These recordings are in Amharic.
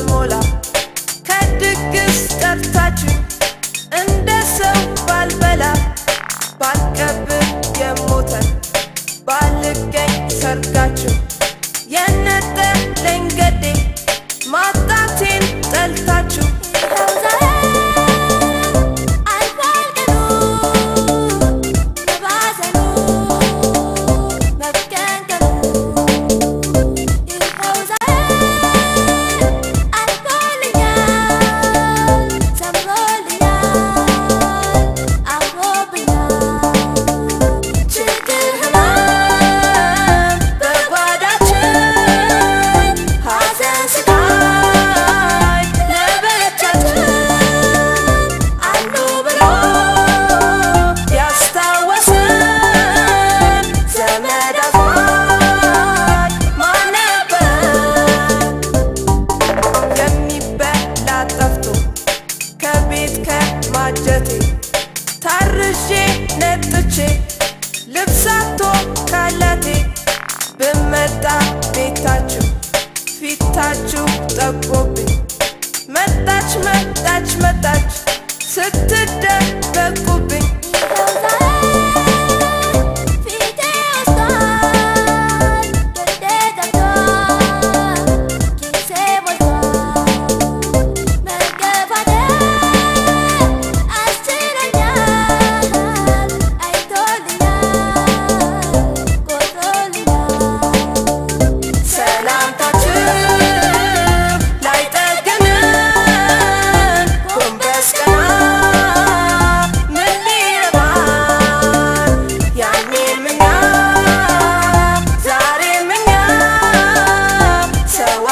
ስሞላ ከድግስ ጠርታችሁ እንደ ሰው ባልበላ ባልቀብር የሞተን ባልገኝ ሰርጋችሁ የነጠለኝ ገዴ ማጣቴን ጠልታችሁ ይኸው ዛሬ አልፏል ቀኑ መባዘኑ መብከንከኑ ይኸው ዛሬ አልፎልኛል ሰምሮልኛል አምሮብኛል ችግር ህመም በጓዳችን ሐዘን ስቃይ ለብቻችን አሉ ብሎ ያስታወሰን ዘመድ አዝማድ ማን ነበር? የሚበላ ጠፍቶ ከቤት ከማጀቴ ታርዤ ነጥቼ ልብሳቶ ካላቴ ብመጣ ቤታችሁ ፊታችሁ ጠቆብኝ መጣች መጣች መጣች ስትደበቁብኝ ይኸው ዛሬ ፊቴ ወስቷል ገዴ ጠፍቷል ኪሴ ሞልቷል መገፋቴን አስችሎኛል አይቶልኛል ቆጥሮልኛል ሰላምታችሁ ላይጠግነን ጎንበስ ቀና ምን ሊረባን ያኔም እኛ ዛሬም እኛ ሰው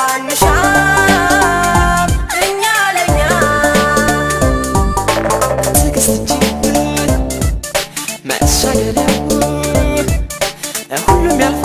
አንሻም እኛ ለእኛ ትዕግስት እንጂ መሻገሪያው ሁሉም ያልፋል